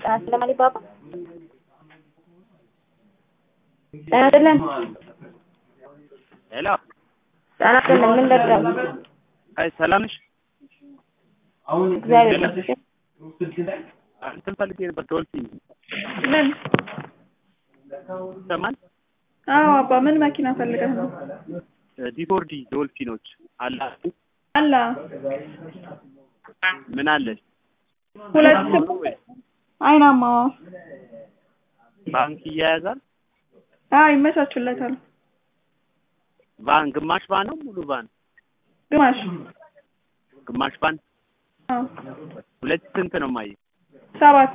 ስለማሊ ባባ ጤና ይስጥልን። ሄሎ ጤና ይስጥልን። ምን ልርዳው? አይ ሰላም ነሽ? እግዚአብሔር ይመስገን። እንትን ፈልጌ ነበር ዶልፊን ምን? ይሰማል? አዎ አባ ምን መኪና ፈልገህ ነው? ዲፎርዲ ዶልፊኖች አላችሁ? አላ ምን አለሽ? ሁለት ስም አይናማ ባንክ እያያዛል? አዎ ይመቻቹለታል። ቫን ግማሽ ቫን ነው ሙሉ ቫን? ግማሽ ግማሽ ቫን አዎ ሁለት ስንት ነው ማየ? ሰባት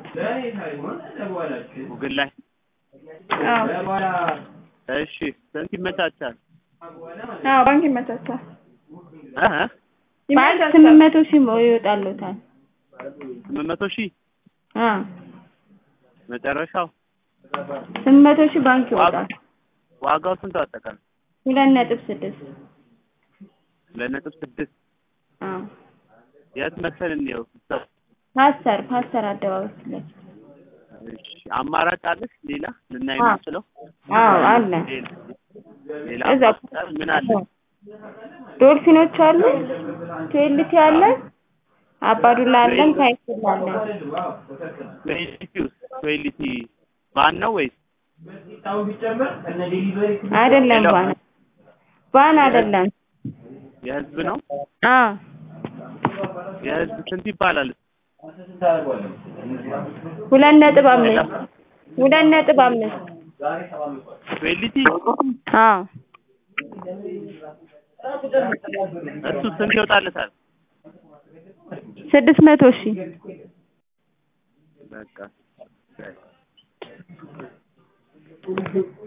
ጉግል ላይ አዎ እሺ ስንት ይመቻቻል? አዎ ባንክ ይመቻቻል። እ ባንክ ይመቻቻል። ስምንት መቶ ሺህ ይወጣሉታል። ስምንት መቶ ሺህ አ መጨረሻው ስምንት መቶ ሺህ ባንክ ይወጣል። ዋጋው ስንት አጠቃላይ? ሁለት ነጥብ ስድስት ሁለት ነጥብ ስድስት አ የት መሰል እንየው? ፓስተር ፓስተር አደባባይ ፊት ለፊት እሺ አማራጭ አለሽ ሌላ ልናይ አዎ። የምንችለው? አዎ አለ። ሌላ ሌላ እዛ ፓስተር ምን አለ? ዶልፊኖች አሉ፣ ቴልቲ አለ፣ አባዱላ አለን፣ ታይስል አለን። ቶይሊቲ ውስጥ ቶይሊቲ ቫን ነው ወይስ አይደለም ሄሎ። ባን ባን አይደለም። የህዝብ ነው? አ የህዝብ ስንት ይባላል? ሁለት ነጥብ አምስት ሁለት ነጥብ አምስት ቶይሊቲ አ እሱ ስንት ይወጣለታል? ስድስት መቶ ሺህ በቃ